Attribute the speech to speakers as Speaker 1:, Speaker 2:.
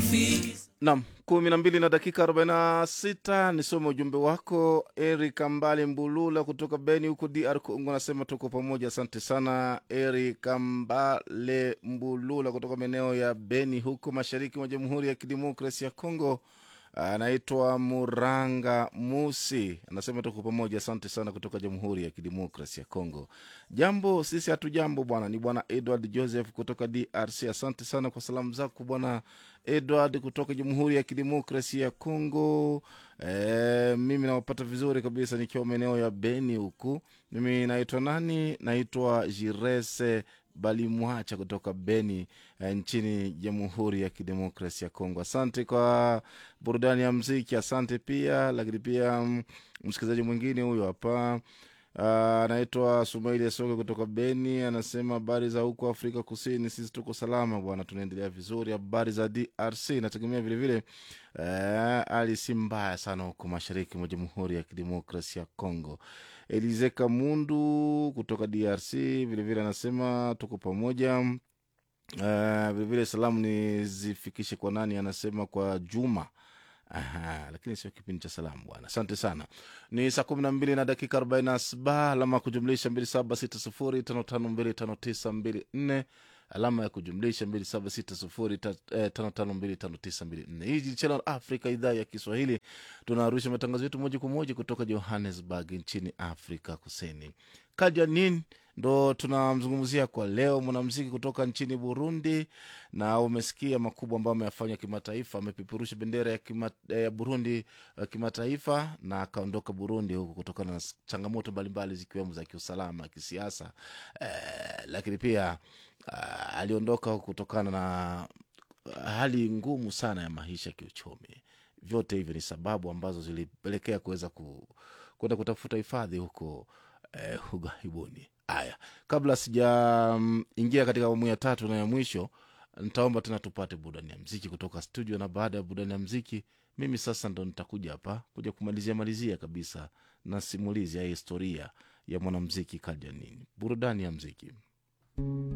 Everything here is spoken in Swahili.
Speaker 1: Nam kumi na mbili na dakika arobaini na sita nisome ujumbe wako. Eric Ambale Mbulula kutoka Beni huko DR Congo anasema tuko pamoja. Asante sana Eric Ambale Mbulula kutoka maeneo ya Beni huko mashariki mwa Jamhuri ya Kidemokrasi ya Congo. Anaitwa Muranga Musi anasema tuko pamoja. Asante sana kutoka Jamhuri ya Kidemokrasi ya Congo. Jambo sisi hatu jambo bwana, ni bwana Edward Joseph kutoka DRC. Asante sana kwa salamu zako bwana Edward kutoka Jamhuri ya Kidemokrasi ya Congo. E, mimi nawapata vizuri kabisa nikiwa maeneo ya Beni huku. Mimi naitwa nani? Naitwa Jirese Balimwacha kutoka Beni eh, nchini Jamhuri ya Kidemokrasi ya Kongo. Asante kwa burudani ya mziki, asante pia lakini pia mm, msikilizaji mwingine huyo hapa Ah, anaitwa Sumaili Asoke kutoka Beni, anasema habari za huko Afrika Kusini, sisi tuko salama bwana, tunaendelea vizuri. Habari za DRC inategemea vilevile eh, hali si mbaya sana huko mashariki mwa Jamhuri ya Kidemokrasi ya Kongo. Elize Kamundu kutoka DRC vilevile anasema tuko pamoja. Uh, vilevile salamu nizifikishe kwa nani? Anasema kwa Juma. Aha, lakini sio kipindi cha salamu bwana. Asante sana. Ni saa kumi na mbili na dakika arobaini na saba alama ya kujumlisha mbili saba sita sufuri tano tano mbili tano tisa mbili nne alama ya kujumlisha mbili saba sita sufuri ta- eh, tano tano mbili tano tisa mbili nne. Hii ni Channel Africa, idhaa ya Kiswahili. Tunarusha matangazo yetu moja kwa moja kutoka Johannesburg nchini Afrika Kusini. Kajanin ndo tunamzungumzia kwa leo, mwanamziki kutoka nchini Burundi, na umesikia makubwa ambayo ameyafanya kimataifa. Amepeperusha bendera ya, kima, ya Burundi uh, kimataifa na akaondoka Burundi huku kutokana na s- changamoto mbalimbali zikiwemo za kiusalama, kisiasa eh, lakini pia uh, aliondoka huku kutokana na uh, hali ngumu sana ya maisha kiuchumi. Vyote hivyo ni sababu ambazo zilipelekea kuweza ku, kwenda kutafuta hifadhi huko eh, ughaibuni. Haya, kabla sijaingia katika awamu ya tatu na ya mwisho, nitaomba tena tupate burudani ya mziki kutoka studio, na baada ya burudani ya mziki, mimi sasa ndo nitakuja hapa kuja kumalizia malizia kabisa na simulizi ya historia ya mwanamziki Kajanini. Burudani ya mziki.